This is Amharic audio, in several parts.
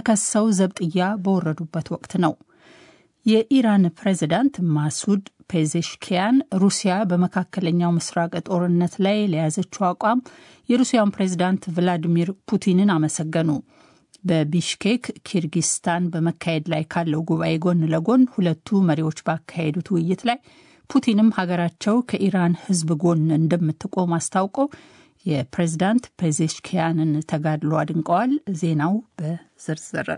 ተከሰው ዘብጥያ በወረዱበት ወቅት ነው። የኢራን ፕሬዚዳንት ማሱድ ፔዜሽኪያን ሩሲያ በመካከለኛው ምስራቅ ጦርነት ላይ ለያዘችው አቋም የሩሲያውን ፕሬዚዳንት ቭላዲሚር ፑቲንን አመሰገኑ። በቢሽኬክ ኪርጊስታን በመካሄድ ላይ ካለው ጉባኤ ጎን ለጎን ሁለቱ መሪዎች ባካሄዱት ውይይት ላይ ፑቲንም ሀገራቸው ከኢራን ሕዝብ ጎን እንደምትቆም አስታውቀው የፕሬዚዳንት ፔዜሽኪያንን ተጋድሎ አድንቀዋል። ዜናው በዝርዝር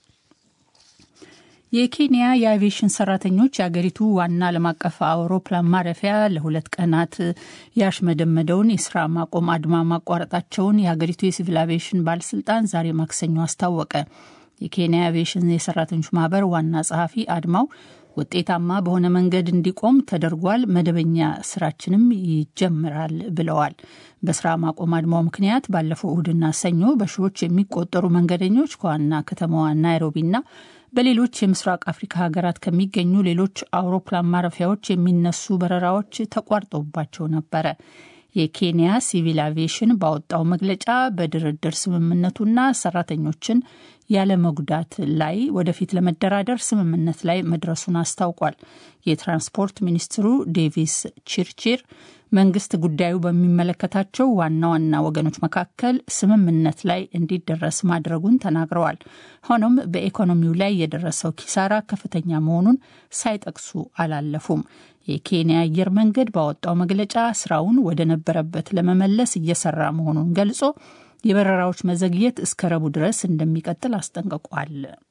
የኬንያ የአቪዬሽን ሰራተኞች የአገሪቱ ዋና ዓለም አቀፍ አውሮፕላን ማረፊያ ለሁለት ቀናት ያሽመደመደውን የስራ ማቆም አድማ ማቋረጣቸውን የሀገሪቱ የሲቪል አቪዬሽን ባለስልጣን ዛሬ ማክሰኞ አስታወቀ። የኬንያ አቪዬሽን የሰራተኞች ማህበር ዋና ጸሐፊ አድማው ውጤታማ በሆነ መንገድ እንዲቆም ተደርጓል፣ መደበኛ ስራችንም ይጀምራል ብለዋል። በስራ ማቆም አድማው ምክንያት ባለፈው እሁድና ሰኞ በሺዎች የሚቆጠሩ መንገደኞች ከዋና ከተማዋ ናይሮቢና በሌሎች የምስራቅ አፍሪካ ሀገራት ከሚገኙ ሌሎች አውሮፕላን ማረፊያዎች የሚነሱ በረራዎች ተቋርጠውባቸው ነበረ። የኬንያ ሲቪል አቪዬሽን ባወጣው መግለጫ በድርድር ስምምነቱና ሰራተኞችን ያለ መጉዳት ላይ ወደፊት ለመደራደር ስምምነት ላይ መድረሱን አስታውቋል። የትራንስፖርት ሚኒስትሩ ዴቪስ ቺርቺር መንግስት ጉዳዩ በሚመለከታቸው ዋና ዋና ወገኖች መካከል ስምምነት ላይ እንዲደረስ ማድረጉን ተናግረዋል። ሆኖም በኢኮኖሚው ላይ የደረሰው ኪሳራ ከፍተኛ መሆኑን ሳይጠቅሱ አላለፉም። የኬንያ አየር መንገድ ባወጣው መግለጫ ስራውን ወደ ነበረበት ለመመለስ እየሰራ መሆኑን ገልጾ የበረራዎች መዘግየት እስከ ረቡዕ ድረስ እንደሚቀጥል አስጠንቅቋል።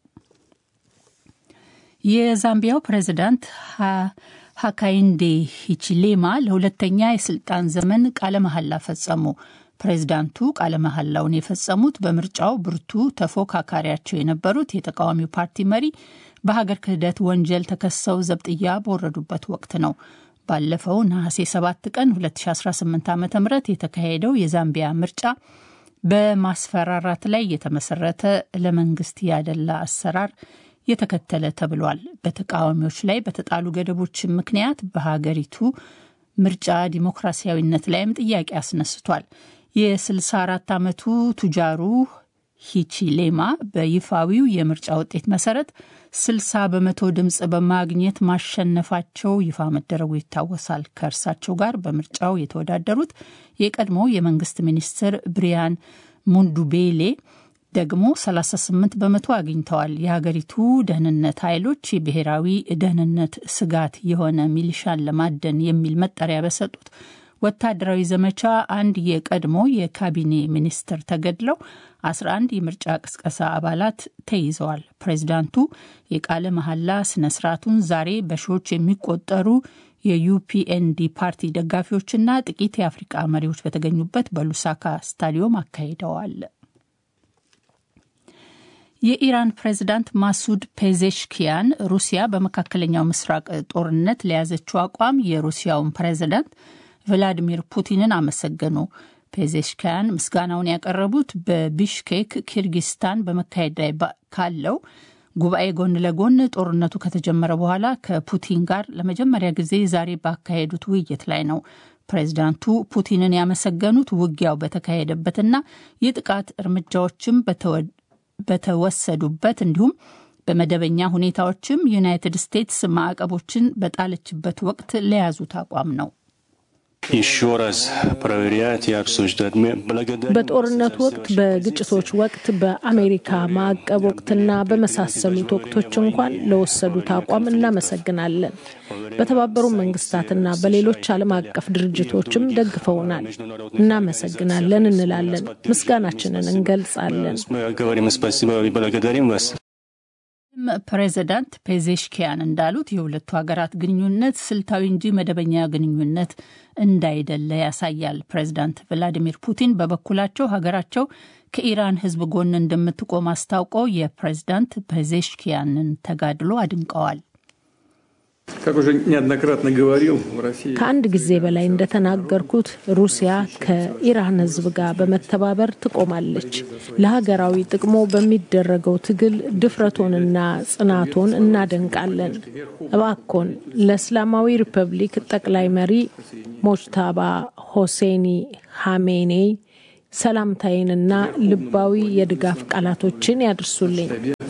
የዛምቢያው ፕሬዚዳንት ሀካይንዴ ሂቺሌማ ለሁለተኛ የስልጣን ዘመን ቃለ መሐላ ፈጸሙ። ፕሬዚዳንቱ ቃለ መሐላውን የፈጸሙት በምርጫው ብርቱ ተፎካካሪያቸው የነበሩት የተቃዋሚው ፓርቲ መሪ በሀገር ክህደት ወንጀል ተከሰው ዘብጥያ በወረዱበት ወቅት ነው። ባለፈው ነሐሴ 7 ቀን 2018 ዓ ም የተካሄደው የዛምቢያ ምርጫ በማስፈራራት ላይ የተመሰረተ ለመንግስት ያደላ አሰራር የተከተለ ተብሏል። በተቃዋሚዎች ላይ በተጣሉ ገደቦች ምክንያት በሀገሪቱ ምርጫ ዲሞክራሲያዊነት ላይም ጥያቄ አስነስቷል። የ64 ዓመቱ ቱጃሩ ሂቺሌማ በይፋዊው የምርጫ ውጤት መሰረት 60 በመቶ ድምፅ በማግኘት ማሸነፋቸው ይፋ መደረጉ ይታወሳል። ከእርሳቸው ጋር በምርጫው የተወዳደሩት የቀድሞ የመንግስት ሚኒስትር ብሪያን ሙንዱቤሌ ደግሞ 38 በመቶ አግኝተዋል። የሀገሪቱ ደህንነት ኃይሎች የብሔራዊ ደህንነት ስጋት የሆነ ሚሊሻን ለማደን የሚል መጠሪያ በሰጡት ወታደራዊ ዘመቻ አንድ የቀድሞ የካቢኔ ሚኒስትር ተገድለው 11 የምርጫ ቅስቀሳ አባላት ተይዘዋል። ፕሬዚዳንቱ የቃለ መሐላ ስነ ስርዓቱን ዛሬ በሺዎች የሚቆጠሩ የዩፒኤንዲ ፓርቲ ደጋፊዎችና ጥቂት የአፍሪቃ መሪዎች በተገኙበት በሉሳካ ስታዲዮም አካሂደዋል። የኢራን ፕሬዚዳንት ማሱድ ፔዜሽኪያን ሩሲያ በመካከለኛው ምስራቅ ጦርነት ለያዘችው አቋም የሩሲያውን ፕሬዚዳንት ቭላዲሚር ፑቲንን አመሰገኑ። ፔዜሽኪያን ምስጋናውን ያቀረቡት በቢሽኬክ ኪርጊስታን በመካሄድ ላይ ካለው ጉባኤ ጎን ለጎን ጦርነቱ ከተጀመረ በኋላ ከፑቲን ጋር ለመጀመሪያ ጊዜ ዛሬ ባካሄዱት ውይይት ላይ ነው። ፕሬዚዳንቱ ፑቲንን ያመሰገኑት ውጊያው በተካሄደበትና የጥቃት እርምጃዎችም በተወሰዱበት እንዲሁም በመደበኛ ሁኔታዎችም ዩናይትድ ስቴትስ ማዕቀቦችን በጣለችበት ወቅት ለያዙት አቋም ነው። በጦርነቱ ወቅት፣ በግጭቶች ወቅት፣ በአሜሪካ ማዕቀብ ወቅትና በመሳሰሉት ወቅቶች እንኳን ለወሰዱት አቋም እናመሰግናለን። በተባበሩ መንግስታትና በሌሎች ዓለም አቀፍ ድርጅቶችም ደግፈውናል። እናመሰግናለን እንላለን። ምስጋናችንን እንገልጻለን። ፕሬዚዳንት ፔዜሽኪያን እንዳሉት የሁለቱ ሀገራት ግንኙነት ስልታዊ እንጂ መደበኛ ግንኙነት እንዳይደለ ያሳያል። ፕሬዚዳንት ቭላዲሚር ፑቲን በበኩላቸው ሀገራቸው ከኢራን ሕዝብ ጎን እንደምትቆም አስታውቀው የፕሬዚዳንት ፔዜሽኪያንን ተጋድሎ አድንቀዋል። ከአንድ ጊዜ በላይ እንደተናገርኩት ሩሲያ ከኢራን ሕዝብ ጋር በመተባበር ትቆማለች። ለሀገራዊ ጥቅሞ በሚደረገው ትግል ድፍረቶንና ጽናቶን እናደንቃለን። እባኮን ለእስላማዊ ሪፐብሊክ ጠቅላይ መሪ ሞጅታባ ሆሴኒ ሀሜኔይ ሰላምታዬንና ልባዊ የድጋፍ ቃላቶችን ያድርሱልኝ።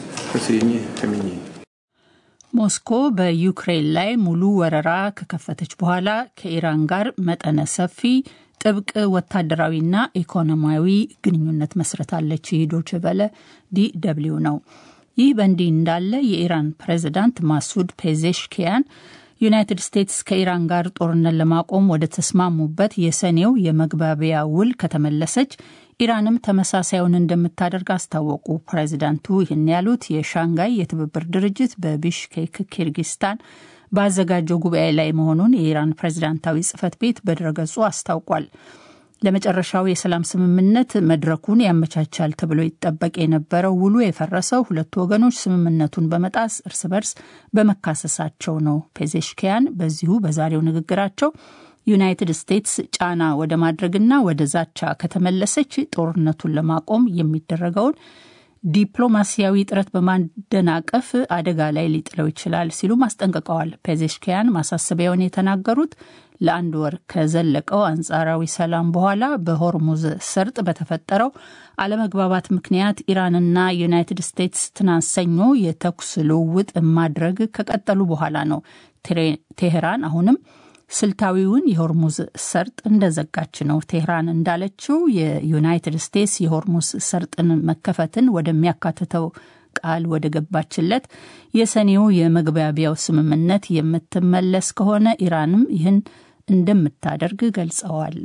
ሞስኮ በዩክሬን ላይ ሙሉ ወረራ ከከፈተች በኋላ ከኢራን ጋር መጠነ ሰፊ ጥብቅ ወታደራዊና ኢኮኖሚያዊ ግንኙነት መስረታለች። ይህ ዶይቼ ቬለ ዲ ደብልዩ ነው። ይህ በእንዲህ እንዳለ የኢራን ፕሬዚዳንት ማሱድ ፔዜሽኪያን ዩናይትድ ስቴትስ ከኢራን ጋር ጦርነት ለማቆም ወደ ተስማሙበት የሰኔው የመግባቢያ ውል ከተመለሰች ኢራንም ተመሳሳዩን እንደምታደርግ አስታወቁ። ፕሬዚዳንቱ ይህን ያሉት የሻንጋይ የትብብር ድርጅት በቢሽኬክ ኪርጊስታን ባዘጋጀው ጉባኤ ላይ መሆኑን የኢራን ፕሬዚዳንታዊ ጽህፈት ቤት በድረገጹ አስታውቋል። ለመጨረሻው የሰላም ስምምነት መድረኩን ያመቻቻል ተብሎ ይጠበቅ የነበረው ውሉ የፈረሰው ሁለቱ ወገኖች ስምምነቱን በመጣስ እርስ በርስ በመካሰሳቸው ነው። ፔዜሽኪያን በዚሁ በዛሬው ንግግራቸው ዩናይትድ ስቴትስ ጫና ወደ ማድረግና ወደ ዛቻ ከተመለሰች ጦርነቱን ለማቆም የሚደረገውን ዲፕሎማሲያዊ ጥረት በማደናቀፍ አደጋ ላይ ሊጥለው ይችላል ሲሉም አስጠንቅቀዋል። ፔዜሽኪያን ማሳሰቢያውን የተናገሩት ለአንድ ወር ከዘለቀው አንጻራዊ ሰላም በኋላ በሆርሙዝ ሰርጥ በተፈጠረው አለመግባባት ምክንያት ኢራንና ዩናይትድ ስቴትስ ትናንት ሰኞ የተኩስ ልውውጥ ማድረግ ከቀጠሉ በኋላ ነው። ቴሄራን አሁንም ስልታዊውን የሆርሙዝ ሰርጥ እንደዘጋች ነው። ቴህራን እንዳለችው የዩናይትድ ስቴትስ የሆርሙዝ ሰርጥን መከፈትን ወደሚያካትተው ቃል ወደ ገባችለት የሰኔው የመግባቢያው ስምምነት የምትመለስ ከሆነ ኢራንም ይህን እንደምታደርግ ገልጸዋል።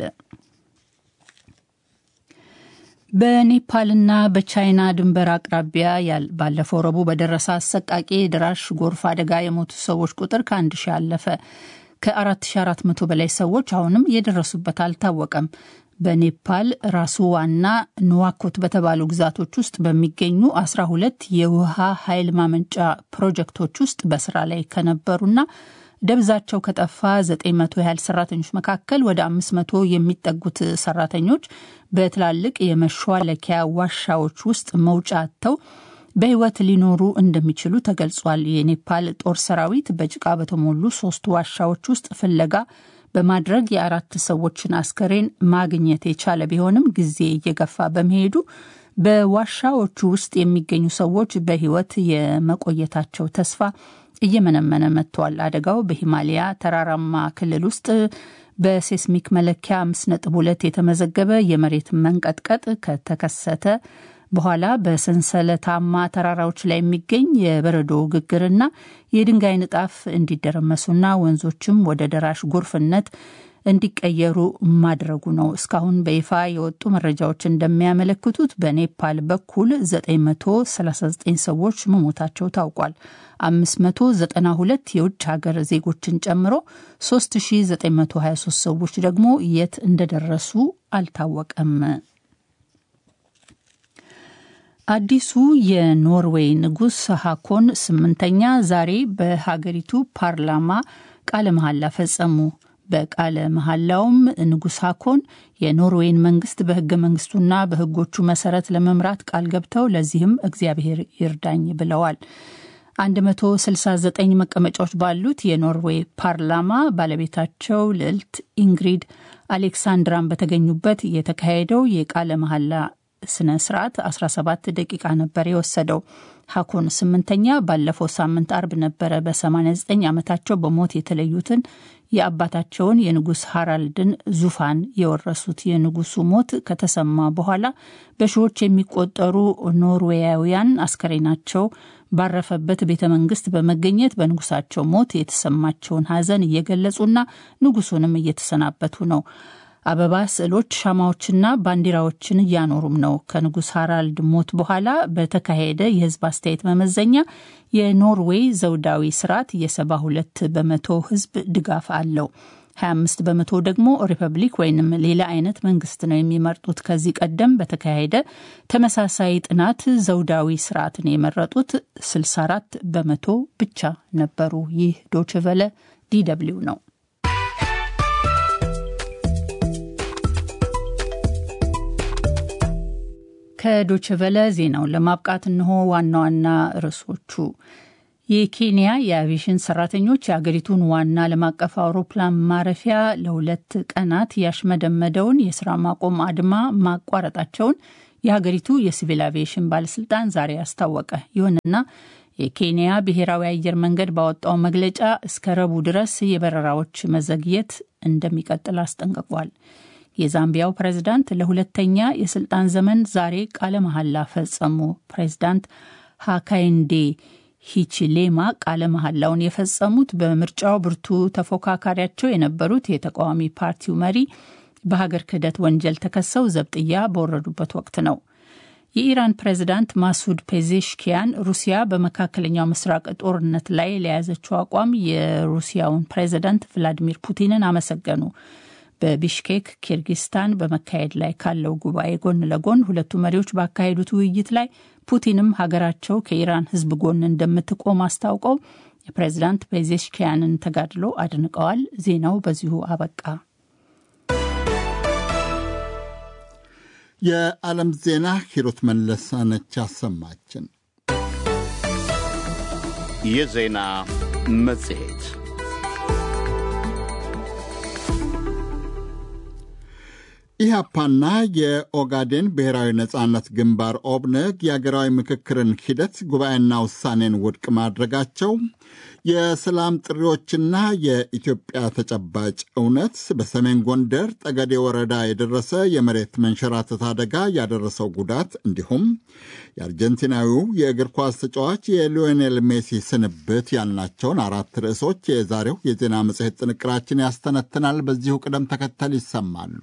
በኔፓልና በቻይና ድንበር አቅራቢያ ባለፈው ረቡዕ በደረሰ አሰቃቂ የደራሽ ጎርፍ አደጋ የሞቱ ሰዎች ቁጥር ከአንድ ሺህ አለፈ። ከ4400 በላይ ሰዎች አሁንም የደረሱበት አልታወቀም። በኔፓል ራሱ ዋና ንዋኮት በተባሉ ግዛቶች ውስጥ በሚገኙ 12 የውሃ ኃይል ማመንጫ ፕሮጀክቶች ውስጥ በስራ ላይ ከነበሩና ደብዛቸው ከጠፋ 900 ያህል ሰራተኞች መካከል ወደ 500 የሚጠጉት ሰራተኞች በትላልቅ የመሿለኪያ ዋሻዎች ውስጥ መውጫ አጥተው በሕይወት ሊኖሩ እንደሚችሉ ተገልጿል። የኔፓል ጦር ሰራዊት በጭቃ በተሞሉ ሶስት ዋሻዎች ውስጥ ፍለጋ በማድረግ የአራት ሰዎችን አስከሬን ማግኘት የቻለ ቢሆንም ጊዜ እየገፋ በመሄዱ በዋሻዎቹ ውስጥ የሚገኙ ሰዎች በሕይወት የመቆየታቸው ተስፋ እየመነመነ መጥቷል። አደጋው በሂማሊያ ተራራማ ክልል ውስጥ በሴስሚክ መለኪያ አምስት ነጥብ ሁለት የተመዘገበ የመሬት መንቀጥቀጥ ከተከሰተ በኋላ በሰንሰለታማ ተራራዎች ላይ የሚገኝ የበረዶ ግግርና የድንጋይ ንጣፍ እንዲደረመሱና ወንዞችም ወደ ደራሽ ጎርፍነት እንዲቀየሩ ማድረጉ ነው። እስካሁን በይፋ የወጡ መረጃዎች እንደሚያመለክቱት በኔፓል በኩል 939 ሰዎች መሞታቸው ታውቋል። 592 የውጭ ሀገር ዜጎችን ጨምሮ 3923 ሰዎች ደግሞ የት እንደደረሱ አልታወቀም። አዲሱ የኖርዌይ ንጉሥ ሃኮን ስምንተኛ ዛሬ በሀገሪቱ ፓርላማ ቃለ መሐላ ፈጸሙ። በቃለ መሐላውም ንጉሥ ሃኮን የኖርዌይን መንግስት በህገ መንግስቱና በህጎቹ መሰረት ለመምራት ቃል ገብተው ለዚህም እግዚአብሔር ይርዳኝ ብለዋል። 169 መቀመጫዎች ባሉት የኖርዌይ ፓርላማ ባለቤታቸው ልዕልት ኢንግሪድ አሌክሳንድራን በተገኙበት የተካሄደው የቃለ መሐላ ስነ ስርዓት 17 ደቂቃ ነበር የወሰደው። ሀኮን ስምንተኛ ባለፈው ሳምንት አርብ ነበረ በ89 ዓመታቸው በሞት የተለዩትን የአባታቸውን የንጉሥ ሃራልድን ዙፋን የወረሱት። የንጉሱ ሞት ከተሰማ በኋላ በሺዎች የሚቆጠሩ ኖርዌያውያን አስከሬናቸው ባረፈበት ቤተ መንግስት በመገኘት በንጉሳቸው ሞት የተሰማቸውን ሐዘን እየገለጹና ንጉሱንም እየተሰናበቱ ነው። አበባ፣ ስዕሎች፣ ሻማዎችና ባንዲራዎችን እያኖሩም ነው። ከንጉሥ ሃራልድ ሞት በኋላ በተካሄደ የህዝብ አስተያየት መመዘኛ የኖርዌይ ዘውዳዊ ስርዓት የሰባ ሁለት በመቶ ህዝብ ድጋፍ አለው። 25 በመቶ ደግሞ ሪፐብሊክ ወይንም ሌላ አይነት መንግስት ነው የሚመርጡት። ከዚህ ቀደም በተካሄደ ተመሳሳይ ጥናት ዘውዳዊ ስርዓትን የመረጡት 64 በመቶ ብቻ ነበሩ። ይህ ዶችቨለ ዲደብሊው ነው። ከዶችቨለ ዜናውን ለማብቃት እንሆ ዋና ዋና ርዕሶቹ። የኬንያ የአቪዬሽን ሰራተኞች የአገሪቱን ዋና ዓለም አቀፍ አውሮፕላን ማረፊያ ለሁለት ቀናት ያሽመደመደውን የስራ ማቆም አድማ ማቋረጣቸውን የሀገሪቱ የሲቪል አቪዬሽን ባለስልጣን ዛሬ አስታወቀ። ይሁንና የኬንያ ብሔራዊ አየር መንገድ ባወጣው መግለጫ እስከ ረቡዕ ድረስ የበረራዎች መዘግየት እንደሚቀጥል አስጠንቅቋል። የዛምቢያው ፕሬዝዳንት ለሁለተኛ የስልጣን ዘመን ዛሬ ቃለ መሐላ ፈጸሙ። ፕሬዝዳንት ሃካይንዴ ሂቺሌማ ቃለ መሐላውን የፈጸሙት በምርጫው ብርቱ ተፎካካሪያቸው የነበሩት የተቃዋሚ ፓርቲው መሪ በሀገር ክህደት ወንጀል ተከሰው ዘብጥያ በወረዱበት ወቅት ነው። የኢራን ፕሬዝዳንት ማሱድ ፔዜሽኪያን ሩሲያ በመካከለኛው ምስራቅ ጦርነት ላይ ለያዘችው አቋም የሩሲያውን ፕሬዝዳንት ቭላዲሚር ፑቲንን አመሰገኑ። በቢሽኬክ ኪርጊስታን በመካሄድ ላይ ካለው ጉባኤ ጎን ለጎን ሁለቱ መሪዎች ባካሄዱት ውይይት ላይ ፑቲንም ሀገራቸው ከኢራን ሕዝብ ጎን እንደምትቆም አስታውቀው የፕሬዝዳንት ፔዜሽኪያንን ተጋድሎ አድንቀዋል። ዜናው በዚሁ አበቃ። የዓለም ዜና ሂሩት መለሳነች አሰማችን። የዜና መጽሔት ኢህአፓና የኦጋዴን ብሔራዊ ነጻነት ግንባር ኦብነግ የአገራዊ ምክክርን ሂደት ጉባኤና ውሳኔን ውድቅ ማድረጋቸው የሰላም ጥሪዎችና የኢትዮጵያ ተጨባጭ እውነት በሰሜን ጎንደር ጠገዴ ወረዳ የደረሰ የመሬት መንሸራተት አደጋ ያደረሰው ጉዳት እንዲሁም የአርጀንቲናዊው የእግር ኳስ ተጫዋች የሊዮኔል ሜሲ ስንብት ያልናቸውን አራት ርዕሶች የዛሬው የዜና መጽሔት ጥንቅራችን ያስተነትናል። በዚሁ ቅደም ተከተል ይሰማሉ።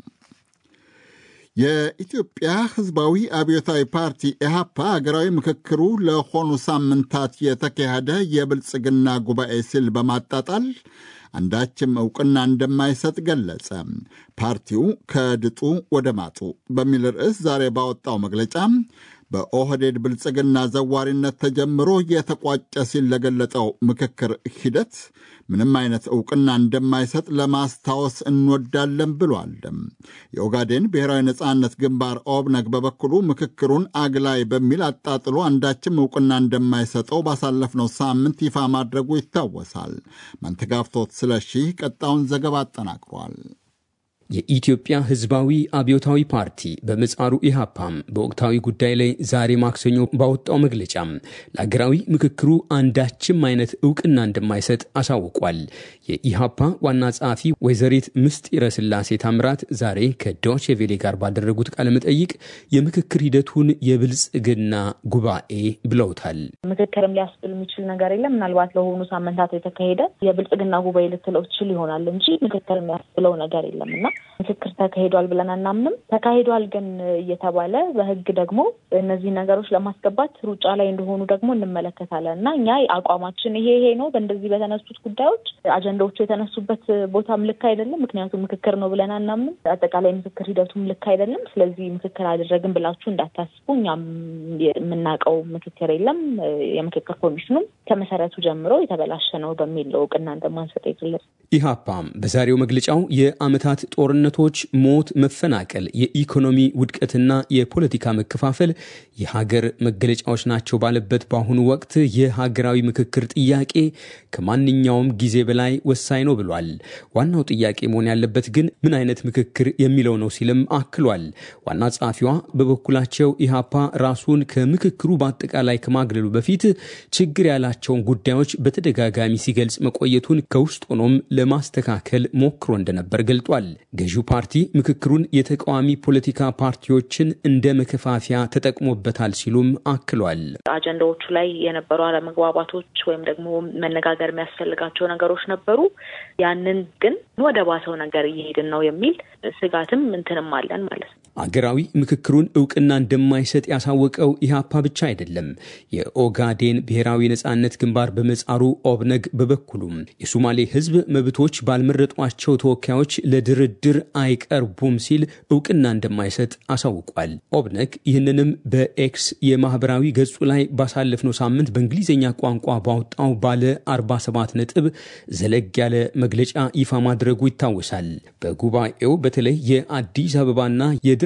የኢትዮጵያ ሕዝባዊ አብዮታዊ ፓርቲ ኢህአፓ አገራዊ ምክክሩ ለሆኑ ሳምንታት የተካሄደ የብልጽግና ጉባኤ ሲል በማጣጣል አንዳችም ዕውቅና እንደማይሰጥ ገለጸ። ፓርቲው ከድጡ ወደ ማጡ በሚል ርዕስ ዛሬ ባወጣው መግለጫ በኦህዴድ ብልጽግና ዘዋሪነት ተጀምሮ የተቋጨ ሲል ለገለጸው ምክክር ሂደት ምንም አይነት ዕውቅና እንደማይሰጥ ለማስታወስ እንወዳለን ብሏል። የኦጋዴን ብሔራዊ ነጻነት ግንባር ኦብነግ በበኩሉ ምክክሩን አግላይ በሚል አጣጥሎ አንዳችም ዕውቅና እንደማይሰጠው ባሳለፍነው ሳምንት ይፋ ማድረጉ ይታወሳል። መንተጋፍቶት ስለሺ ቀጣዩን ዘገባ አጠናቅሯል። የኢትዮጵያ ሕዝባዊ አብዮታዊ ፓርቲ በምጻሩ ኢሃፓም በወቅታዊ ጉዳይ ላይ ዛሬ ማክሰኞ ባወጣው መግለጫ ለአገራዊ ምክክሩ አንዳችም አይነት እውቅና እንደማይሰጥ አሳውቋል። የኢሃፓ ዋና ጸሐፊ ወይዘሪት ምስጢረ ስላሴ ታምራት ዛሬ ከዶቼ ቬሌ ጋር ባደረጉት ቃለ መጠይቅ የምክክር ሂደቱን የብልጽግና ጉባኤ ብለውታል። ምክክርም ሊያስብል የሚችል ነገር የለም። ምናልባት ለሆኑ ሳምንታት የተካሄደ የብልጽግና ጉባኤ ልትለው ትችል ይሆናል እንጂ ምክክር የሚያስብለው ነገር የለም እና ምክክር ተካሂዷል ብለን አናምንም። ተካሂዷል ግን እየተባለ በህግ ደግሞ እነዚህ ነገሮች ለማስገባት ሩጫ ላይ እንደሆኑ ደግሞ እንመለከታለን እና እኛ አቋማችን ይሄ ይሄ ነው። በእንደዚህ በተነሱት ጉዳዮች አጀንዳዎቹ የተነሱበት ቦታም ልክ አይደለም። ምክንያቱም ምክክር ነው ብለን አናምንም። አጠቃላይ ምክክር ሂደቱም ልክ አይደለም። ስለዚህ ምክክር አደረግን ብላችሁ እንዳታስቡ። እኛም የምናውቀው ምክክር የለም። የምክክር ኮሚሽኑም ከመሰረቱ ጀምሮ የተበላሸ ነው በሚል እውቅና እንደማንሰጥ የገለጽ ኢህአፓም በዛሬው መግለጫው የአመታት ጦርነቶች፣ ሞት፣ መፈናቀል፣ የኢኮኖሚ ውድቀትና የፖለቲካ መከፋፈል የሀገር መገለጫዎች ናቸው ባለበት በአሁኑ ወቅት የሀገራዊ ምክክር ጥያቄ ከማንኛውም ጊዜ በላይ ወሳኝ ነው ብሏል። ዋናው ጥያቄ መሆን ያለበት ግን ምን አይነት ምክክር የሚለው ነው ሲልም አክሏል። ዋና ጸሐፊዋ በበኩላቸው ኢህአፓ ራሱን ከምክክሩ በአጠቃላይ ከማግለሉ በፊት ችግር ያላቸውን ጉዳዮች በተደጋጋሚ ሲገልጽ መቆየቱን ከውስጥ ሆኖም ለማስተካከል ሞክሮ እንደነበር ገልጧል። ገዢው ፓርቲ ምክክሩን የተቃዋሚ ፖለቲካ ፓርቲዎችን እንደ መከፋፊያ ተጠቅሞበታል ሲሉም አክሏል። አጀንዳዎቹ ላይ የነበሩ አለመግባባቶች ወይም ደግሞ መነጋገር የሚያስፈልጋቸው ነገሮች ነበሩ። ያንን ግን ወደ ባሰው ነገር እየሄድን ነው የሚል ስጋትም እንትንም አለን ማለት ነው። አገራዊ ምክክሩን እውቅና እንደማይሰጥ ያሳወቀው ኢህአፓ ብቻ አይደለም። የኦጋዴን ብሔራዊ ነጻነት ግንባር በምህጻሩ ኦብነግ በበኩሉም የሶማሌ ሕዝብ መብቶች ባልመረጧቸው ተወካዮች ለድርድር አይቀርቡም ሲል እውቅና እንደማይሰጥ አሳውቋል። ኦብነግ ይህንንም በኤክስ የማህበራዊ ገጹ ላይ ባሳለፍነው ሳምንት በእንግሊዝኛ ቋንቋ ባወጣው ባለ 47 ነጥብ ዘለግ ያለ መግለጫ ይፋ ማድረጉ ይታወሳል። በጉባኤው በተለይ የአዲስ አበባና የድሬ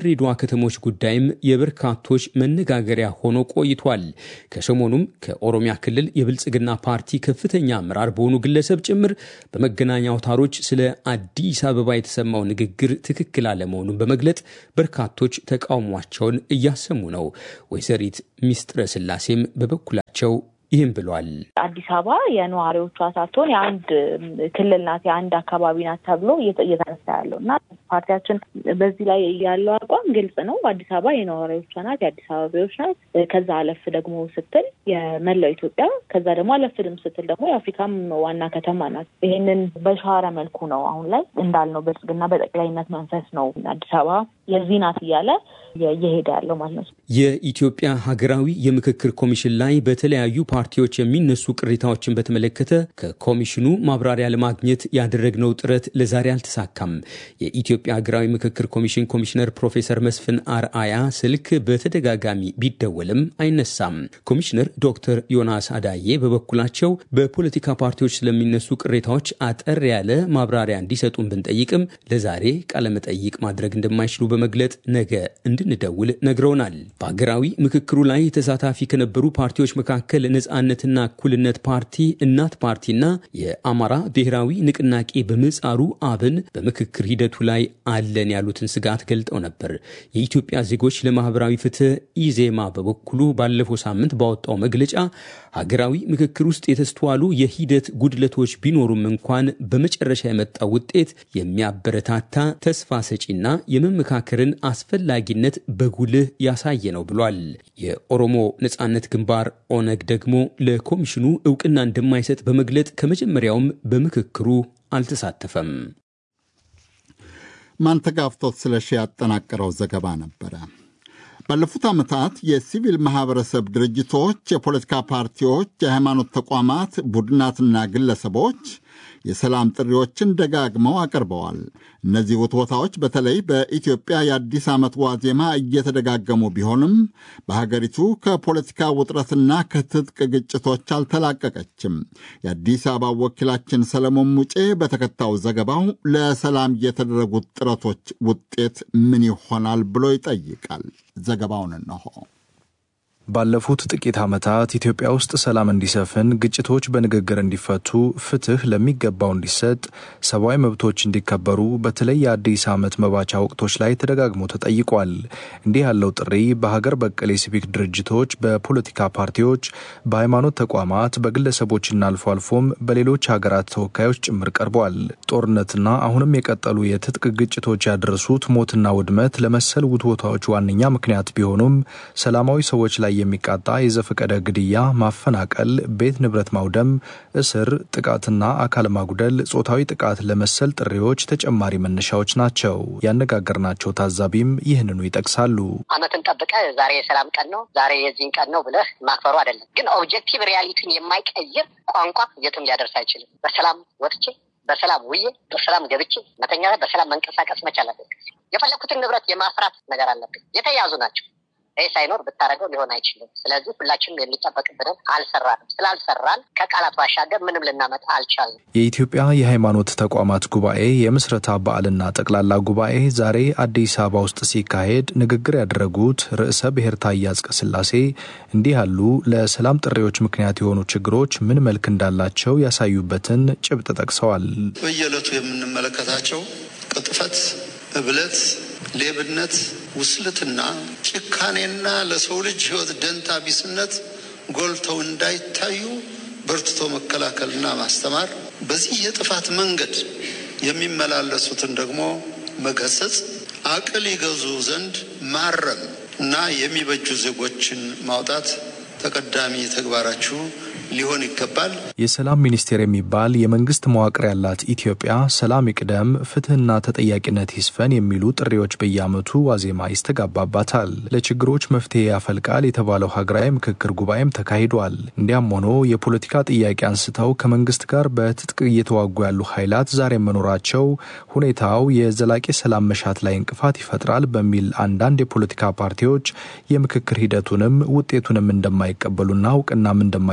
የድሬዳዋ ከተሞች ጉዳይም የበርካቶች መነጋገሪያ ሆኖ ቆይቷል። ከሰሞኑም ከኦሮሚያ ክልል የብልጽግና ፓርቲ ከፍተኛ አመራር በሆኑ ግለሰብ ጭምር በመገናኛ አውታሮች ስለ አዲስ አበባ የተሰማው ንግግር ትክክል አለመሆኑን በመግለጥ በርካቶች ተቃውሟቸውን እያሰሙ ነው። ወይዘሪት ሚስጥረ ስላሴም በበኩላቸው ይህም ብሏል። አዲስ አበባ የነዋሪዎቿ ሳትሆን የአንድ ክልል ናት፣ የአንድ አካባቢ ናት ተብሎ እየተነሳ ያለው እና ፓርቲያችን በዚህ ላይ ያለው አቋም ግልጽ ነው። አዲስ አበባ የነዋሪዎቿ ናት፣ የአዲስ አበባዎች ናት። ከዛ አለፍ ደግሞ ስትል የመላው ኢትዮጵያ፣ ከዛ ደግሞ አለፍድም ስትል ደግሞ የአፍሪካም ዋና ከተማ ናት። ይሄንን በሻረ መልኩ ነው አሁን ላይ እንዳልነው ብልጽግና በጠቅላይነት መንፈስ ነው አዲስ አበባ የዚህ ናት እያለ እየሄደ ያለው ማለት ነው። የኢትዮጵያ ሀገራዊ የምክክር ኮሚሽን ላይ በተለያዩ ፓርቲዎች የሚነሱ ቅሬታዎችን በተመለከተ ከኮሚሽኑ ማብራሪያ ለማግኘት ያደረግነው ጥረት ለዛሬ አልተሳካም። የኢትዮጵያ ሀገራዊ ምክክር ኮሚሽን ኮሚሽነር ፕሮፌሰር መስፍን አርአያ ስልክ በተደጋጋሚ ቢደወልም አይነሳም። ኮሚሽነር ዶክተር ዮናስ አዳዬ በበኩላቸው በፖለቲካ ፓርቲዎች ስለሚነሱ ቅሬታዎች አጠር ያለ ማብራሪያ እንዲሰጡን ብንጠይቅም ለዛሬ ቃለመጠይቅ ማድረግ እንደማይችሉ በመግለጥ ነገ እንድንደውል ነግረውናል። በሀገራዊ ምክክሩ ላይ ተሳታፊ ከነበሩ ፓርቲዎች መካከል ነጻነትና እኩልነት ፓርቲ፣ እናት ፓርቲና የአማራ ብሔራዊ ንቅናቄ በምህጻሩ አብን በምክክር ሂደቱ ላይ አለን ያሉትን ስጋት ገልጠው ነበር። የኢትዮጵያ ዜጎች ለማህበራዊ ፍትህ ኢዜማ በበኩሉ ባለፈው ሳምንት ባወጣው መግለጫ ሀገራዊ ምክክር ውስጥ የተስተዋሉ የሂደት ጉድለቶች ቢኖሩም እንኳን በመጨረሻ የመጣው ውጤት የሚያበረታታ ተስፋ ሰጪና የመመካከርን አስፈላጊነት በጉልህ ያሳየ ነው ብሏል። የኦሮሞ ነጻነት ግንባር ኦነግ ደግሞ ለኮሚሽኑ እውቅና እንደማይሰጥ በመግለጥ ከመጀመሪያውም በምክክሩ አልተሳተፈም። ማንተጋፍቶት ስለሺ ያጠናቀረው ዘገባ ነበረ። ባለፉት ዓመታት የሲቪል ማኅበረሰብ ድርጅቶች፣ የፖለቲካ ፓርቲዎች፣ የሃይማኖት ተቋማት፣ ቡድናትና ግለሰቦች የሰላም ጥሪዎችን ደጋግመው አቅርበዋል። እነዚህ ውትወታዎች በተለይ በኢትዮጵያ የአዲስ ዓመት ዋዜማ እየተደጋገሙ ቢሆንም በሀገሪቱ ከፖለቲካ ውጥረትና ከትጥቅ ግጭቶች አልተላቀቀችም። የአዲስ አበባ ወኪላችን ሰለሞን ሙጬ በተከታዩ ዘገባው ለሰላም የተደረጉት ጥረቶች ውጤት ምን ይሆናል ብሎ ይጠይቃል። ዘገባውን እነሆ። ባለፉት ጥቂት ዓመታት ኢትዮጵያ ውስጥ ሰላም እንዲሰፍን፣ ግጭቶች በንግግር እንዲፈቱ፣ ፍትህ ለሚገባው እንዲሰጥ፣ ሰብአዊ መብቶች እንዲከበሩ በተለይ የአዲስ ዓመት መባቻ ወቅቶች ላይ ተደጋግሞ ተጠይቋል። እንዲህ ያለው ጥሪ በሀገር በቀል የሲቪክ ድርጅቶች፣ በፖለቲካ ፓርቲዎች፣ በሃይማኖት ተቋማት፣ በግለሰቦችና አልፎ አልፎም በሌሎች ሀገራት ተወካዮች ጭምር ቀርቧል። ጦርነትና አሁንም የቀጠሉ የትጥቅ ግጭቶች ያደረሱት ሞትና ውድመት ለመሰል ውትወታዎች ዋነኛ ምክንያት ቢሆኑም ሰላማዊ ሰዎች ላይ የሚቃጣ የዘፈቀደ ግድያ፣ ማፈናቀል፣ ቤት ንብረት ማውደም፣ እስር፣ ጥቃትና አካል ማጉደል፣ ጾታዊ ጥቃት ለመሰል ጥሪዎች ተጨማሪ መነሻዎች ናቸው። ያነጋገርናቸው ታዛቢም ይህንኑ ይጠቅሳሉ። ዓመትን ጠብቀ ዛሬ የሰላም ቀን ነው ዛሬ የዚህን ቀን ነው ብለህ ማክበሩ አይደለም። ግን ኦብጀክቲቭ ሪያሊቲን የማይቀይር ቋንቋ የትም ሊያደርስ አይችልም። በሰላም ወጥቼ በሰላም ውዬ በሰላም ገብቼ መተኛ በሰላም መንቀሳቀስ መቻል አለብኝ። የፈለግኩትን ንብረት የማፍራት ነገር አለብኝ። የተያዙ ናቸው። ይህ ሳይኖር ብታደረገው ሊሆን አይችልም። ስለዚህ ሁላችንም የሚጠበቅብንን አልሰራንም። ስላልሰራን ከቃላት ባሻገር ምንም ልናመጣ አልቻልንም። የኢትዮጵያ የሃይማኖት ተቋማት ጉባኤ የምስረታ በዓልና ጠቅላላ ጉባኤ ዛሬ አዲስ አበባ ውስጥ ሲካሄድ ንግግር ያደረጉት ርዕሰ ብሔር ታዬ አጽቀሥላሴ እንዲህ ያሉ ለሰላም ጥሪዎች ምክንያት የሆኑ ችግሮች ምን መልክ እንዳላቸው ያሳዩበትን ጭብጥ ጠቅሰዋል። በየዕለቱ የምንመለከታቸው ቅጥፈት፣ እብለት ሌብነት፣ ውስልትና፣ ጭካኔና ለሰው ልጅ ሕይወት ደንታ ቢስነት ጎልተው እንዳይታዩ በርትቶ መከላከልና ማስተማር፣ በዚህ የጥፋት መንገድ የሚመላለሱትን ደግሞ መገሰጽ፣ አቅል ይገዙ ዘንድ ማረም እና የሚበጁ ዜጎችን ማውጣት ተቀዳሚ ተግባራችሁ ሊሆን ይገባል። የሰላም ሚኒስቴር የሚባል የመንግስት መዋቅር ያላት ኢትዮጵያ ሰላም ይቅደም፣ ፍትህና ተጠያቂነት ይስፈን የሚሉ ጥሪዎች በየዓመቱ ዋዜማ ይስተጋባባታል። ለችግሮች መፍትሄ ያፈልቃል የተባለው ሀገራዊ ምክክር ጉባኤም ተካሂዷል። እንዲያም ሆኖ የፖለቲካ ጥያቄ አንስተው ከመንግስት ጋር በትጥቅ እየተዋጉ ያሉ ኃይላት ዛሬ መኖራቸው ሁኔታው የዘላቂ ሰላም መሻት ላይ እንቅፋት ይፈጥራል በሚል አንዳንድ የፖለቲካ ፓርቲዎች የምክክር ሂደቱንም ውጤቱንም እንደማይቀበሉና እውቅናም እንደማይሰጡ እየገ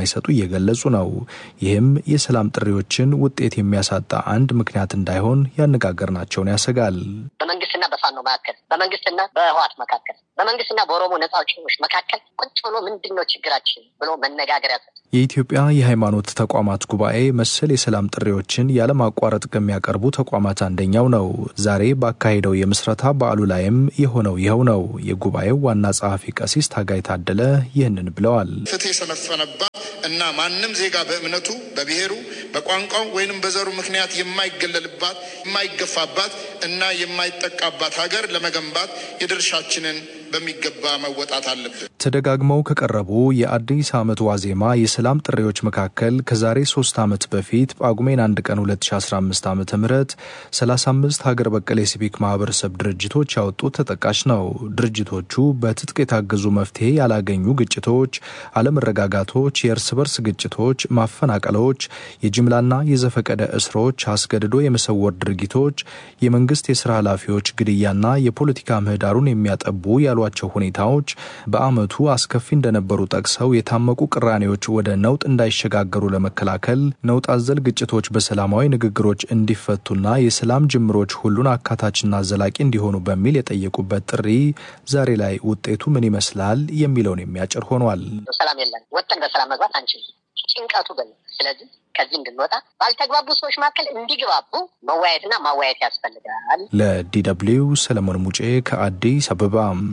እየገለጹ ነው። ይህም የሰላም ጥሪዎችን ውጤት የሚያሳጣ አንድ ምክንያት እንዳይሆን ያነጋገርናቸውን ያሰጋል። በመንግስትና በፋኖ መካከል፣ በመንግስትና በህዋት መካከል፣ በመንግስትና በኦሮሞ ነጻ አውጪዎች መካከል ቁጭ ብሎ ምንድን ነው ችግራችን ብሎ መነጋገር ያሰ የኢትዮጵያ የሃይማኖት ተቋማት ጉባኤ መሰል የሰላም ጥሪዎችን ያለማቋረጥ ከሚያቀርቡ ተቋማት አንደኛው ነው። ዛሬ ባካሄደው የምስረታ በዓሉ ላይም የሆነው ይኸው ነው። የጉባኤው ዋና ጸሐፊ ቀሲስ ታጋይ ታደለ ይህንን ብለዋል። ፍትህ የሰፈነባት እና ማንም ዜጋ በእምነቱ፣ በብሔሩ፣ በቋንቋው ወይንም በዘሩ ምክንያት የማይገለልባት የማይገፋባት እና የማይጠቃባት ሀገር ለመገንባት የድርሻችንን በሚገባ መወጣት አለብን። ተደጋግመው ከቀረቡ የአዲስ ዓመት ዋዜማ የሰላም ጥሪዎች መካከል ከዛሬ ሶስት ዓመት በፊት ጳጉሜን አንድ ቀን 2015 ዓ ም 35 ሀገር በቀል የሲቪክ ማህበረሰብ ድርጅቶች ያወጡት ተጠቃሽ ነው። ድርጅቶቹ በትጥቅ የታገዙ መፍትሄ ያላገኙ ግጭቶች፣ አለመረጋጋቶች፣ የእርስ በርስ ግጭቶች፣ ማፈናቀሎች፣ የጅምላና የዘፈቀደ እስሮች፣ አስገድዶ የመሰወር ድርጊቶች፣ የመንግስት የስራ ኃላፊዎች ግድያና የፖለቲካ ምህዳሩን የሚያጠቡ ያሏቸው ሁኔታዎች በአመቱ አስከፊ እንደነበሩ ጠቅሰው የታመቁ ቅራኔዎች ወደ ነውጥ እንዳይሸጋገሩ ለመከላከል ነውጥ አዘል ግጭቶች በሰላማዊ ንግግሮች እንዲፈቱና የሰላም ጅምሮች ሁሉን አካታችና ዘላቂ እንዲሆኑ በሚል የጠየቁበት ጥሪ ዛሬ ላይ ውጤቱ ምን ይመስላል የሚለውን የሚያጭር ሆኗል። ሰላም የለም፣ ወጥተን በሰላም መግባት አንችልም። ጭንቀቱ ግን ስለዚህ ከዚህ እንድንወጣ ባልተግባቡ ሰዎች መካከል እንዲግባቡ መወያየትና ማወያየት ያስፈልጋል። ለዲ ደብልዩ ሰለሞን ሙጬ ከአዲስ አበባ።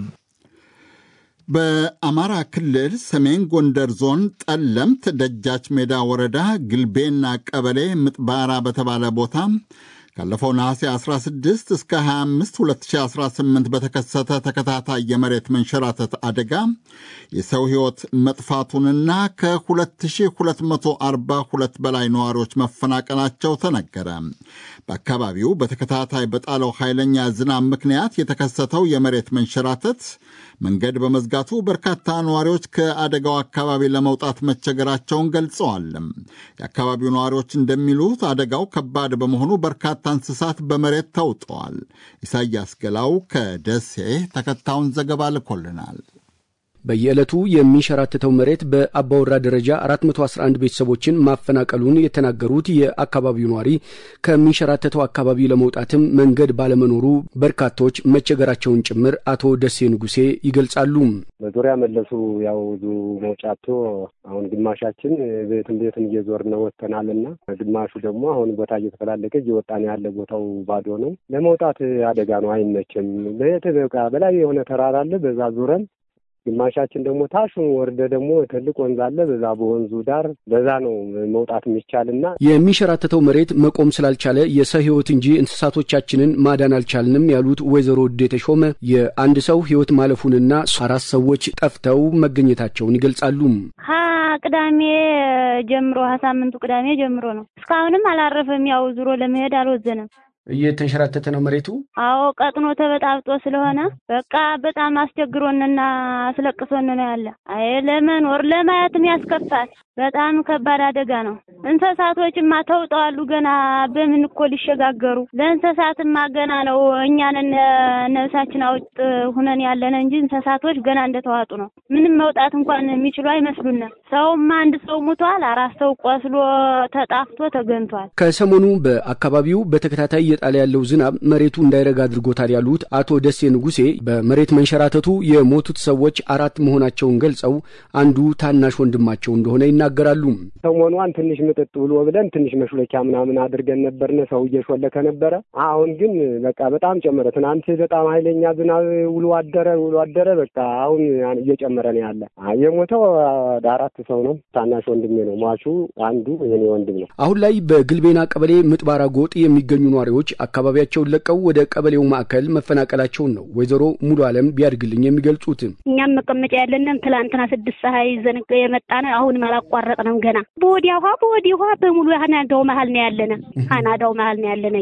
በአማራ ክልል ሰሜን ጎንደር ዞን ጠለምት ደጃች ሜዳ ወረዳ ግልቤና ቀበሌ ምጥባራ በተባለ ቦታ ካለፈው ነሐሴ 16 እስከ 25 2018 በተከሰተ ተከታታይ የመሬት መንሸራተት አደጋ የሰው ሕይወት መጥፋቱንና ከ2242 በላይ ነዋሪዎች መፈናቀላቸው ተነገረ። በአካባቢው በተከታታይ በጣለው ኃይለኛ ዝናብ ምክንያት የተከሰተው የመሬት መንሸራተት መንገድ በመዝጋቱ በርካታ ነዋሪዎች ከአደጋው አካባቢ ለመውጣት መቸገራቸውን ገልጸዋል። የአካባቢው ነዋሪዎች እንደሚሉት አደጋው ከባድ በመሆኑ በርካታ እንስሳት በመሬት ተውጠዋል። ኢሳያስ ገላው ከደሴ ተከታዩን ዘገባ ልኮልናል። በየዕለቱ የሚንሸራተተው መሬት በአባወራ ደረጃ 411 ቤተሰቦችን ማፈናቀሉን የተናገሩት የአካባቢው ነዋሪ ከሚንሸራተተው አካባቢ ለመውጣትም መንገድ ባለመኖሩ በርካቶች መቸገራቸውን ጭምር አቶ ደሴ ንጉሴ ይገልጻሉ። በዙሪያ መለሱ ያው ብዙ መውጫቶ አሁን ግማሻችን ቤትን ቤትን እየዞርን ወጥተናል እና ግማሹ ደግሞ አሁን ቦታ እየተፈላለገ እየወጣን ያለ ቦታው ባዶ ነው። ለመውጣት አደጋ ነው፣ አይመችም። ቤት በቃ በላይ የሆነ ተራራ አለ፣ በዛ ዙረን ግማሻችን ደግሞ ታሹን ወርደ ደግሞ ትልቅ ወንዝ አለ። በዛ በወንዙ ዳር በዛ ነው መውጣት የሚቻልና የሚንሸራተተው መሬት መቆም ስላልቻለ የሰው ሕይወት እንጂ እንስሳቶቻችንን ማዳን አልቻልንም ያሉት ወይዘሮ ውዴ ተሾመ የአንድ ሰው ሕይወት ማለፉንና አራት ሰዎች ጠፍተው መገኘታቸውን ይገልጻሉ። ቅዳሜ ጀምሮ ሳምንቱ ቅዳሜ ጀምሮ ነው። እስካሁንም አላረፈም። ያው ዙሮ ለመሄድ አልወዘነም። እየተንሸራተተ ነው መሬቱ። አዎ ቀጥኖ ተበጣብጦ ስለሆነ በቃ በጣም አስቸግሮንና አስለቅሶን ነው ያለ። አይ ለመኖር ለማየትም ያስከፋል። በጣም ከባድ አደጋ ነው። እንስሳቶችማ ተውጠዋሉ። ገና በምን እኮ ሊሸጋገሩ ለእንስሳትማ ገና ነው። እኛንን ነፍሳችን አውጥ ሁነን ያለን እንጂ እንስሳቶች ገና እንደተዋጡ ነው። ምንም መውጣት እንኳን የሚችሉ አይመስሉንም። ሰውማ አንድ ሰው ሙቷል። አራት ሰው ቆስሎ ተጣፍቶ ተገኝቷል። ከሰሞኑ በአካባቢው በተከታታይ እየጣለ ያለው ዝናብ መሬቱ እንዳይረጋ አድርጎታል ያሉት አቶ ደሴ ንጉሴ በመሬት መንሸራተቱ የሞቱት ሰዎች አራት መሆናቸውን ገልጸው አንዱ ታናሽ ወንድማቸው እንደሆነ ይናገራሉ። ሰሞኗን ትንሽ ምጥጥ ብሎ ብለን ትንሽ መሽለኪያ ምናምን አድርገን ነበርነ። ሰው እየሾለከ ነበረ። አሁን ግን በቃ በጣም ጨመረ። ትናንት በጣም ኃይለኛ ዝናብ ውሎ አደረ ውሎ አደረ። በቃ አሁን እየጨመረ ነው ያለ። የሞተው አራት ሰው ነው። ታናሽ ወንድሜ ነው ሟቹ። አንዱ የኔ ወንድም ነው። አሁን ላይ በግልቤና ቀበሌ ምጥባራ ጎጥ የሚገኙ ነዋሪዎች አካባቢያቸውን ለቀው ወደ ቀበሌው ማዕከል መፈናቀላቸውን ነው ወይዘሮ ሙሉ አለም ቢያድግልኝ የሚገልጹት። እኛም መቀመጫ ያለንም ትላንትና ስድስት ፀሐይ ይዘን የመጣን አሁንም አላቋረጥንም ገና በወዲያ ውሃ በወዲህ ውሃ በሙሉ አናዳው መሀል ነው ያለነ አናዳው መሀል ነው ያለነ እኛ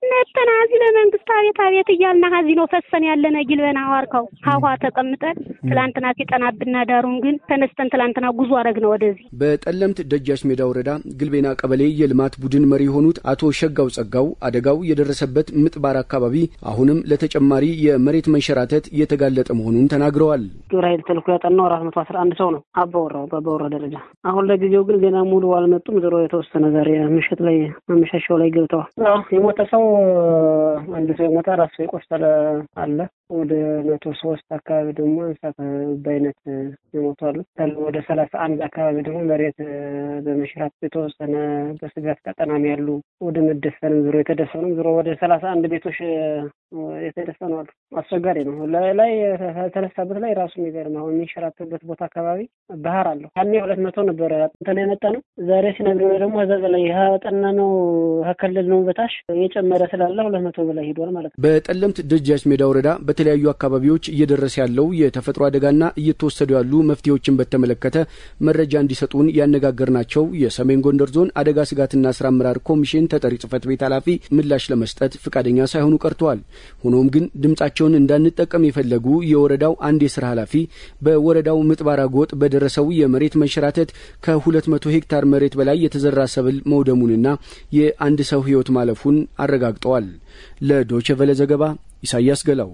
ነጠና እዚህ ለመንግስት አቤት አቤት እያልና ከዚህ ነው ፈሰን ያለነ ጊልበና ዋርካው ሀዋ ተቀምጠን ትላንትና ሲጠናብና ዳሩን ግን ተነስተን ትላንትና ጉዞ አረግነው ወደዚህ በጠለምት ደጃች ሜዳ ወረዳ ግልቤና ቀበሌ የልማት ቡድን መሪ የሆኑት አቶ ሸጋው ጸጋው አደጋው የደረሰበት ምጥባር አካባቢ አሁንም ለተጨማሪ የመሬት መንሸራተት የተጋለጠ መሆኑን ተናግረዋል። ግብረ ኃይል ተልኮ ያጠናው አራት መቶ አስራ አንድ ሰው ነው አባወራው በአባወራ ደረጃ። አሁን ለጊዜው ግን ዜና ሙሉ አልመጡም። ዞሮ የተወሰነ ዛሬ ምሽት ላይ መመሻሻው ላይ ገብተዋል። የሞተ ሰው አንድ ሰው የሞተ አራት ሰው የቆሰለ አለ። ወደ መቶ ሶስት አካባቢ ደግሞ እንስሳት በአይነት የሞቱ አሉ። ወደ ሰላሳ አንድ አካባቢ ደግሞ መሬት በመሽራት የተወሰነ በስጋት ቀጠና ነው ያሉ። ወደ መደፈንም ዞሮ የተደፈኑም ዞሮ ወደ ሰላሳ አንድ ቤቶች የተደፈኑ አሉ። አስቸጋሪ ነው። ላይ የተነሳበት ላይ ራሱ የሚገርም አሁን የሚንሸራተበት ቦታ አካባቢ ባህር አለው። ያኔ ሁለት መቶ ነበረ እንትን የመጣ ነው። ዛሬ ሲነግረው ደግሞ ከዛ በላይ ጠና ነው ከከልል ነው በታች እየጨመረ ስላለ ሁለት መቶ በላይ ሄዷል ማለት ነው። በጠለምት ደጃች ሜዳ ወረዳ በተለያዩ አካባቢዎች እየደረሰ ያለው የተፈጥሮ አደጋና እየተወሰዱ ያሉ መፍትሄዎችን በተመለከተ መረጃ እንዲሰጡን ያነጋገርናቸው የሰሜን ጎንደር ዞን አደጋ ስጋትና ስራ አመራር ኮሚሽን ተጠሪ ጽህፈት ቤት ኃላፊ ምላሽ ለመስጠት ፈቃደኛ ሳይሆኑ ቀርተዋል። ሆኖም ግን ድምጻቸውን እንዳንጠቀም የፈለጉ የወረዳው አንድ የስራ ኃላፊ በወረዳው ምጥባራ ጎጥ በደረሰው የመሬት መንሸራተት ከሁለት መቶ ሄክታር መሬት በላይ የተዘራ ሰብል መውደሙንና የአንድ ሰው ህይወት ማለፉን አረጋግጠዋል። ለዶቼ ቨለ ዘገባ ኢሳያስ ገላው።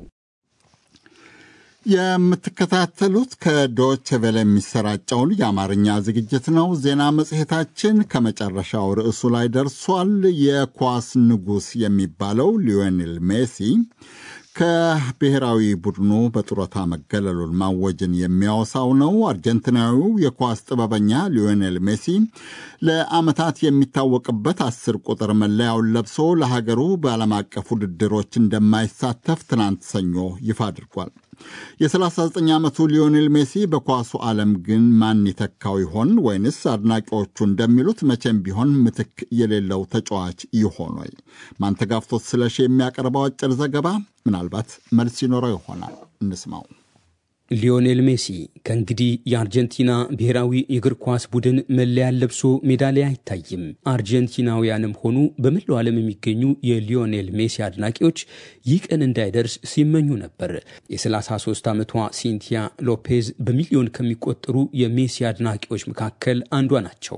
የምትከታተሉት ከዶች ቬለ የሚሰራጨውን የአማርኛ ዝግጅት ነው። ዜና መጽሔታችን ከመጨረሻው ርዕሱ ላይ ደርሷል። የኳስ ንጉሥ የሚባለው ሊዮኔል ሜሲ ከብሔራዊ ቡድኑ በጡረታ መገለሉን ማወጅን የሚያወሳው ነው። አርጀንቲናዊው የኳስ ጥበበኛ ሊዮኔል ሜሲ ለዓመታት የሚታወቅበት አስር ቁጥር መለያውን ለብሶ ለሀገሩ በዓለም አቀፍ ውድድሮች እንደማይሳተፍ ትናንት ሰኞ ይፋ አድርጓል። የ39 ዓመቱ ሊዮኔል ሜሲ በኳሱ ዓለም ግን ማን ይተካው ይሆን? ወይንስ አድናቂዎቹ እንደሚሉት መቼም ቢሆን ምትክ የሌለው ተጫዋች ይሆን ወይ? ማንተጋፍቶት ስለሺ የሚያቀርበው አጭር ዘገባ ምናልባት መልስ ይኖረው ይሆናል። እንስማው። ሊዮኔል ሜሲ ከእንግዲህ የአርጀንቲና ብሔራዊ የእግር ኳስ ቡድን መለያን ለብሶ ሜዳ ላይ አይታይም። አርጀንቲናውያንም ሆኑ በመላው ዓለም የሚገኙ የሊዮኔል ሜሲ አድናቂዎች ይህ ቀን እንዳይደርስ ሲመኙ ነበር። የ33 ዓመቷ ሲንቲያ ሎፔዝ በሚሊዮን ከሚቆጠሩ የሜሲ አድናቂዎች መካከል አንዷ ናቸው።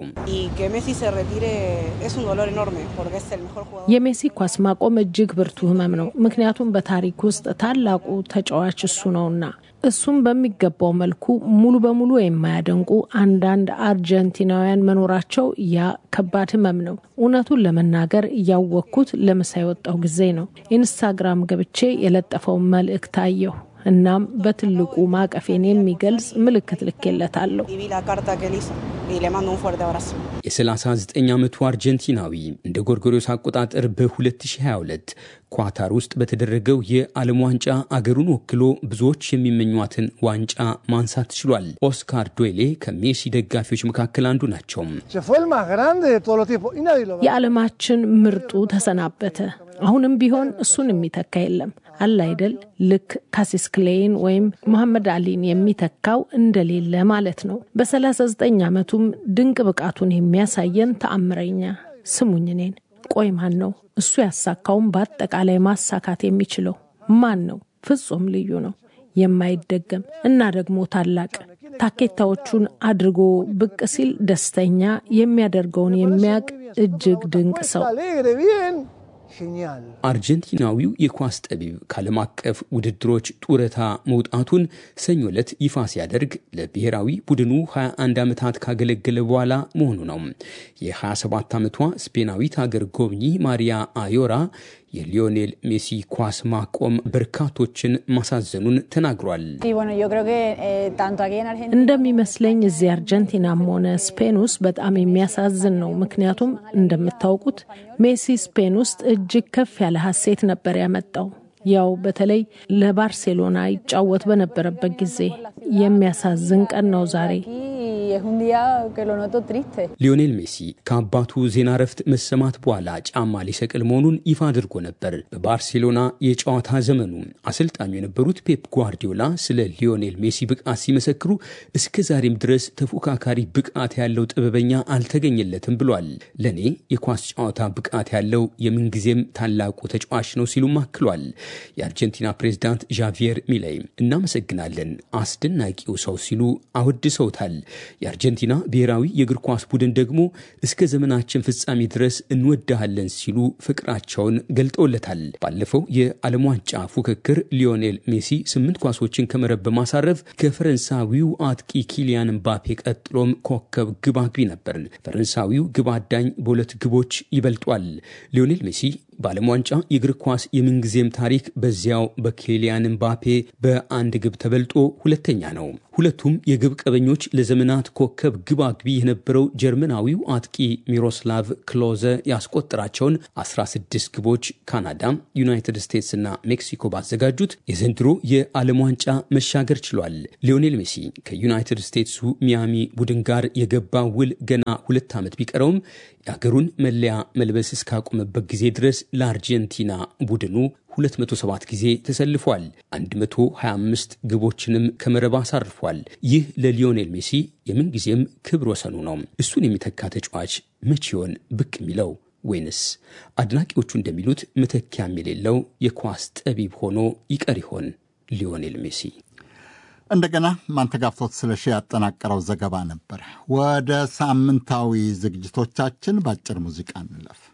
የሜሲ ኳስ ማቆም እጅግ ብርቱ ህመም ነው። ምክንያቱም በታሪክ ውስጥ ታላቁ ተጫዋች እሱ ነውና እሱም በሚገባው መልኩ ሙሉ በሙሉ የማያደንቁ አንዳንድ አርጀንቲናውያን መኖራቸው ያ ከባድ ህመም ነው። እውነቱን ለመናገር እያወቅኩት ለምሳ የወጣው ጊዜ ነው። ኢንስታግራም ገብቼ የለጠፈውን መልእክት አየሁ። እናም በትልቁ ማቀፌን የሚገልጽ ምልክት ልኬለታለሁ። የ39 ዓመቱ አርጀንቲናዊ እንደ ጎርጎሪዮስ አቆጣጠር በ2022 ኳታር ውስጥ በተደረገው የዓለም ዋንጫ አገሩን ወክሎ ብዙዎች የሚመኟትን ዋንጫ ማንሳት ችሏል። ኦስካር ዶይሌ ከሜሲ ደጋፊዎች መካከል አንዱ ናቸው። የዓለማችን ምርጡ ተሰናበተ። አሁንም ቢሆን እሱን የሚተካ የለም አለ አይደል? ልክ ካሲስ ክሌይን ወይም መሐመድ አሊን የሚተካው እንደሌለ ማለት ነው። በ39 ዓመቱም ድንቅ ብቃቱን የሚያሳየን ተአምረኛ ስሙኝ እኔን ቆይ ማን ነው እሱ ያሳካውን በአጠቃላይ ማሳካት የሚችለው ማን ነው? ፍጹም ልዩ ነው፣ የማይደገም እና ደግሞ ታላቅ ታኬታዎቹን አድርጎ ብቅ ሲል ደስተኛ የሚያደርገውን የሚያውቅ እጅግ ድንቅ ሰው አርጀንቲናዊው የኳስ ጠቢብ ከዓለም አቀፍ ውድድሮች ጡረታ መውጣቱን ሰኞ ዕለት ይፋ ሲያደርግ ለብሔራዊ ቡድኑ 21 ዓመታት ካገለገለ በኋላ መሆኑ ነው። የ27 ዓመቷ ስፔናዊት አገር ጎብኚ ማሪያ አዮራ የሊዮኔል ሜሲ ኳስ ማቆም በርካቶችን ማሳዘኑን ተናግሯል። እንደሚመስለኝ እዚህ አርጀንቲናም ሆነ ስፔን ውስጥ በጣም የሚያሳዝን ነው። ምክንያቱም እንደምታውቁት ሜሲ ስፔን ውስጥ እጅግ ከፍ ያለ ሀሴት ነበር ያመጣው። ያው በተለይ ለባርሴሎና ይጫወት በነበረበት ጊዜ የሚያሳዝን ቀን ነው ዛሬ። ሊዮኔል ሜሲ ከአባቱ ዜና እረፍት መሰማት በኋላ ጫማ ሊሰቅል መሆኑን ይፋ አድርጎ ነበር። በባርሴሎና የጨዋታ ዘመኑ አሰልጣኙ የነበሩት ፔፕ ጓርዲዮላ ስለ ሊዮኔል ሜሲ ብቃት ሲመሰክሩ እስከ ዛሬም ድረስ ተፎካካሪ ብቃት ያለው ጥበበኛ አልተገኘለትም ብሏል። ለእኔ የኳስ ጨዋታ ብቃት ያለው የምንጊዜም ታላቁ ተጫዋች ነው ሲሉም አክሏል። የአርጀንቲና ፕሬዝዳንት ዣቪየር ሚላይ እናመሰግናለን፣ አስደናቂው ሰው ሲሉ አወድሰውታል። የአርጀንቲና ብሔራዊ የእግር ኳስ ቡድን ደግሞ እስከ ዘመናችን ፍጻሜ ድረስ እንወዳሃለን ሲሉ ፍቅራቸውን ገልጠውለታል። ባለፈው የዓለም ዋንጫ ፉክክር ሊዮኔል ሜሲ ስምንት ኳሶችን ከመረብ በማሳረፍ ከፈረንሳዊው አጥቂ ኪሊያን ምባፔ ቀጥሎም ኮከብ ግብ አግቢ ነበር። ፈረንሳዊው ግብ አዳኝ በሁለት ግቦች ይበልጧል። ሊዮኔል ሜሲ በዓለም ዋንጫ የእግር ኳስ የምንጊዜም ታሪክ በዚያው በኬሊያን ምባፔ በአንድ ግብ ተበልጦ ሁለተኛ ነው። ሁለቱም የግብ ቀበኞች ለዘመናት ኮከብ ግብ አግቢ የነበረው ጀርመናዊው አጥቂ ሚሮስላቭ ክሎዘ ያስቆጠራቸውን 16 ግቦች ካናዳ፣ ዩናይትድ ስቴትስ እና ሜክሲኮ ባዘጋጁት የዘንድሮ የዓለም ዋንጫ መሻገር ችሏል። ሊዮኔል ሜሲ ከዩናይትድ ስቴትሱ ሚያሚ ቡድን ጋር የገባ ውል ገና ሁለት ዓመት ቢቀረውም የአገሩን መለያ መልበስ እስካቆመበት ጊዜ ድረስ ለአርጀንቲና ቡድኑ 207 ጊዜ ተሰልፏል። 125 ግቦችንም ከመረብ አሳርፏል። ይህ ለሊዮኔል ሜሲ የምንጊዜም ክብር ወሰኑ ነው። እሱን የሚተካ ተጫዋች መቼ ይሆን ብቅ የሚለው? ወይንስ አድናቂዎቹ እንደሚሉት መተኪያም የሌለው የኳስ ጠቢብ ሆኖ ይቀር ይሆን ሊዮኔል ሜሲ? እንደገና ማንተጋፍቶት ስለሺ ያጠናቀረው ዘገባ ነበር። ወደ ሳምንታዊ ዝግጅቶቻችን በአጭር ሙዚቃ እንለፍ።